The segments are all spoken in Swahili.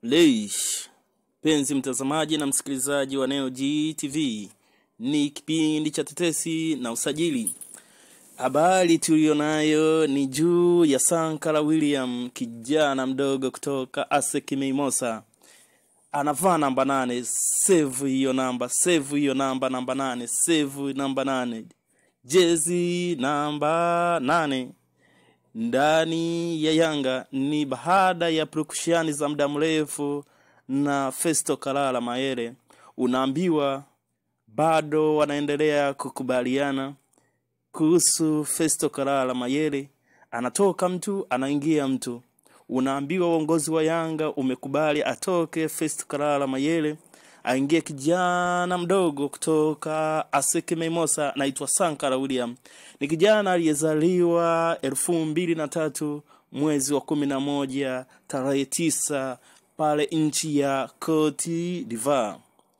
Leish. Penzi mtazamaji na msikilizaji wa Neo GTV, ni kipindi cha tetesi na usajili. Habari tuliyonayo ni juu ya Sankara William, kijana mdogo kutoka ASEC Mimosas, anavaa namba nane. Save hiyo namba, save hiyo namba, namba nane, save namba nane, jezi namba nane ndani ya Yanga ni baada ya purukushani za muda mrefu na Festo Kalala Mayele. Unaambiwa bado wanaendelea kukubaliana kuhusu Festo Kalala Mayele, anatoka mtu anaingia mtu. Unaambiwa uongozi wa Yanga umekubali atoke Festo Kalala Mayele aingie kijana mdogo kutoka ASEC Mimosas naitwa Sankara William. Ni kijana aliyezaliwa elfu mbili na tatu mwezi wa kumi na moja tarehe tisa pale nchi ya Cote d'Ivoire.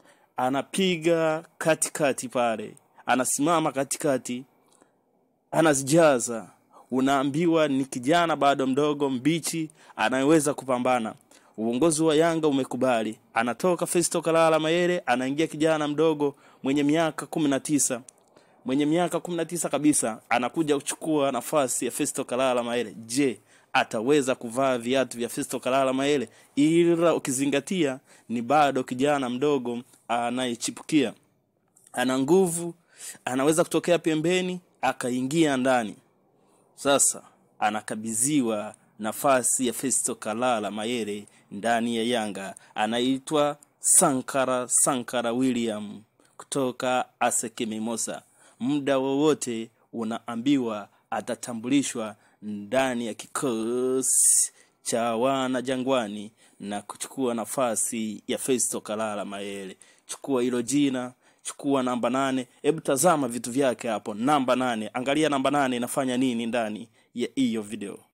Anapiga katikati pale, anasimama katikati, anazijaza. Unaambiwa ni kijana bado mdogo mbichi, anayeweza kupambana uongozi wa Yanga umekubali. Anatoka Festo Kalala Mayele, anaingia kijana mdogo mwenye miaka kumi na tisa mwenye miaka kumi na tisa kabisa, anakuja kuchukua nafasi ya Festo Kalala Mayele. Je, ataweza kuvaa viatu vya Festo Kalala Mayele? Ila ukizingatia ni bado kijana mdogo anayechipukia, ana nguvu, anaweza kutokea pembeni akaingia ndani. Sasa anakabidhiwa nafasi ya Festo Kalala Mayele ndani ya Yanga. Anaitwa Sankara Sankara William kutoka ASEC Mimosas. Muda wowote unaambiwa atatambulishwa ndani ya kikosi cha wana Jangwani na kuchukua nafasi ya Festo Kalala Mayele. Chukua hilo jina, chukua namba nane. Hebu tazama vitu vyake hapo, namba nane. Angalia namba nane inafanya nini ndani ya hiyo video.